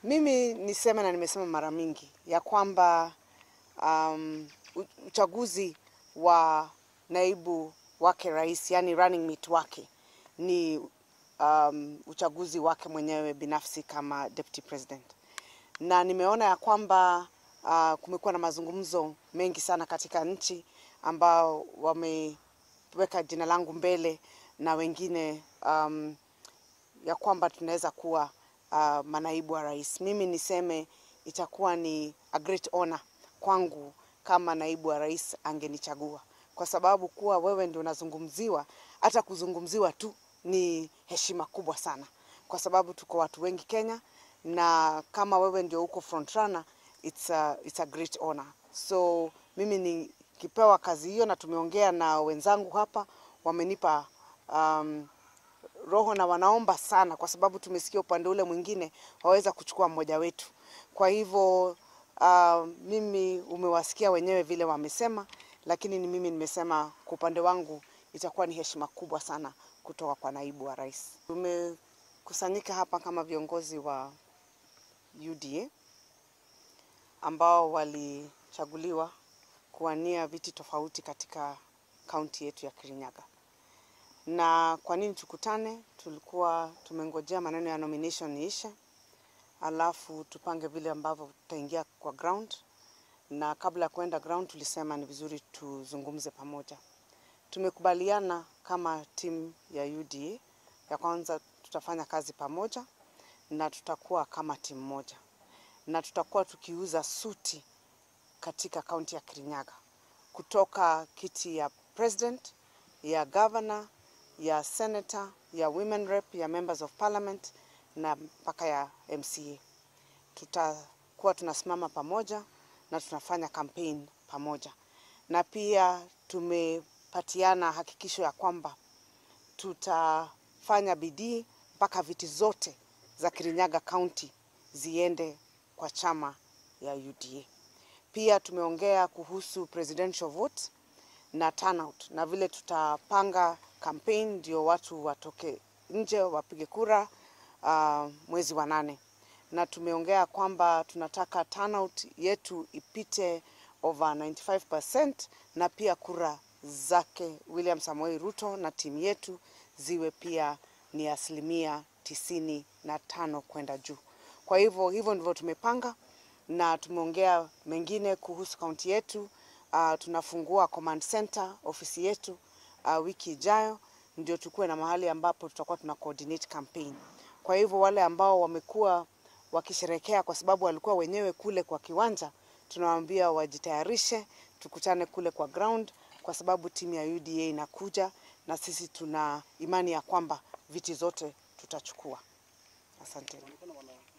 Mimi niseme na nimesema mara mingi ya kwamba um, u- uchaguzi wa naibu wake rais, yani running mate wake ni um, uchaguzi wake mwenyewe binafsi kama deputy president, na nimeona ya kwamba uh, kumekuwa na mazungumzo mengi sana katika nchi ambao wameweka jina langu mbele na wengine um, ya kwamba tunaweza kuwa uh, manaibu wa rais. Mimi niseme itakuwa ni a great honor kwangu kama naibu wa rais angenichagua, kwa sababu kuwa wewe ndio unazungumziwa, hata kuzungumziwa tu ni heshima kubwa sana, kwa sababu tuko watu wengi Kenya, na kama wewe ndio uko front runner, it's a, it's a great honor. So mimi nikipewa kazi hiyo, na tumeongea na wenzangu hapa, wamenipa um, roho na wanaomba sana, kwa sababu tumesikia upande ule mwingine waweza kuchukua mmoja wetu. Kwa hivyo uh, mimi umewasikia wenyewe vile wamesema, lakini ni mimi nimesema kwa upande wangu itakuwa ni heshima kubwa sana kutoka kwa naibu wa rais. Tumekusanyika hapa kama viongozi wa UDA ambao walichaguliwa kuwania viti tofauti katika kaunti yetu ya Kirinyaga. Na kwa nini tukutane? Tulikuwa tumengojea maneno ya nomination iishe, alafu tupange vile ambavyo tutaingia kwa ground, na kabla ya kuenda ground tulisema ni vizuri tuzungumze pamoja. Tumekubaliana kama timu ya UDA ya kwanza tutafanya kazi pamoja na tutakuwa kama timu moja, na tutakuwa tukiuza suti katika kaunti ya Kirinyaga kutoka kiti ya president, ya governor, ya senator, ya women rep, ya members of parliament na mpaka ya MCA. Tutakuwa tunasimama pamoja na tunafanya campaign pamoja, na pia tumepatiana hakikisho ya kwamba tutafanya bidii mpaka viti zote za Kirinyaga County ziende kwa chama ya UDA. Pia tumeongea kuhusu presidential vote na turnout na vile tutapanga campaign ndio watu watoke nje wapige kura uh, mwezi wa nane, na tumeongea kwamba tunataka turnout yetu ipite over 95% na pia kura zake William Samoei Ruto na timu yetu ziwe pia ni asilimia tisini na tano kwenda juu. Kwa hivyo hivyo ndivyo tumepanga na tumeongea mengine kuhusu kaunti yetu. Uh, tunafungua command center ofisi yetu uh, wiki ijayo, ndio tukuwe na mahali ambapo tutakuwa tuna coordinate campaign. Kwa hivyo wale ambao wamekuwa wakisherekea kwa sababu walikuwa wenyewe kule kwa kiwanja, tunawaambia wajitayarishe, tukutane kule kwa ground, kwa sababu timu ya UDA inakuja na sisi tuna imani ya kwamba viti zote tutachukua. Asante.